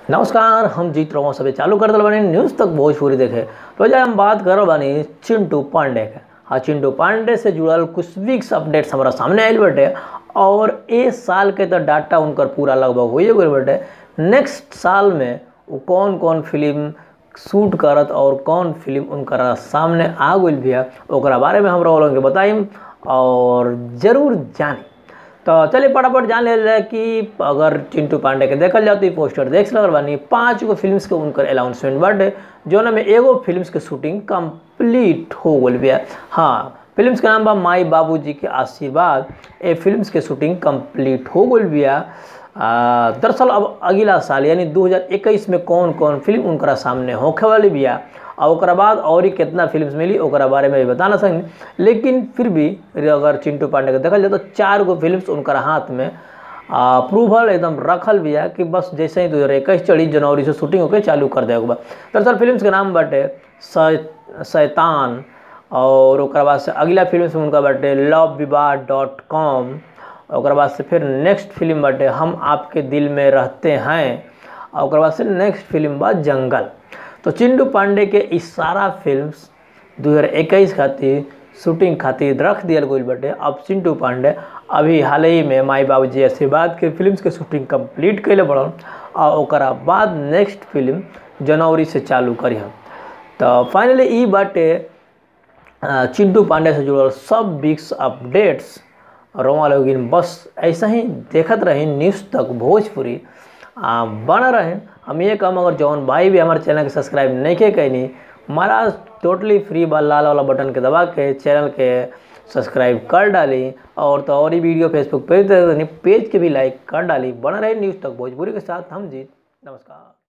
नमस्कार हम जीत रहो सभी चालू कर दिल बानी न्यूज़ तक भोजपुरी देखे तो आज हम बात कर बानी चिंटू पांडे के हाँ चिंटू पांडे से जुड़ल कुछ वीक्स अपडेट्स हमारा सामने आयल बाटे और ए साल के तो डाटा उनकर पूरा लगभग हो गई बाटे नेक्स्ट साल में वो कौन कौन फिल्म शूट करत और कौन फिल्म उनकर सामने आ गई भी है ओकरा बारे में हम लोगों के बताइम और ज़रूर जानी तो चलिए फटाफट जान ले जाए कि अगर चिंटू पांडे के देखल जाओ तो पोस्टर देख लगल बानी पाँच गो फिल्म्स के उनकर अनाउंसमेंट बाटे जौन में एगो फिल्म्स के शूटिंग कंप्लीट हो गल बिया हाँ फिल्म्स के नाम बा माई बाबूजी के आशीर्वाद ए फिल्म्स के शूटिंग कंप्लीट हो गल बिया दरअसल अब अगला साल यानी 2021 में कौन कौन फिल्म उनकरा सामने होखे वाली बिया और ओकरा बाद और ही कितना फिल्म मिली ओकरा बारे में भी बता ना सकनी लेकिन फिर भी अगर चिंटू पांडे के देखल जाए तो चार गो फिल्म उनकर हाथ में अप्रूवल एकदम रखल भी है कि बस जैसे ही दो हज़ार इक्कीस चढ़ी जनवरी से शूटिंग होकर चालू कर देगा बा दरअसल फिल्म के नाम बाटे शैतान और ओकरा बाद से अगला फिल्म उनका बाटे लव विवाह डॉट कॉम ओकरा बाद से फिर नेक्स्ट फिल्म बाटे हम आपके दिल में रहते हैं और ओकरा बाद से नेक्स्ट फिल्म बा जंगल तो चिंटू पांडे के इस सारा फिल्म्स 2021 खातिर शूटिंग खातिर रख दियल गई बाटे अब चिंटू पांडे अभी हाल ही में माई बाबूजी आशीर्वाद के फिल्म्स के शूटिंग कंप्लीट कैले बड़न और ओकरा बाद नेक्स्ट फिल्म जनवरी से चालू करी हम तो फाइनली ई बाटे चिंटू पांडे से जुड़ल सब बिग्स अपडेट्स रोमा लोगिन बस ऐसा ही देखत रही न्यूज़ तक भोजपुरी आ, बन रहे हम ये कम अगर जौन भाई भी हमारे चैनल के सब्सक्राइब नहीं के कैनी हमारा टोटली फ्री बा लाल वाला बटन के दबा के चैनल के सब्सक्राइब कर डाली और तो और ही वीडियो फेसबुक पेज पेज के भी लाइक कर डाली बन रहे न्यूज़ तक भोजपुरी के साथ हम जीत नमस्कार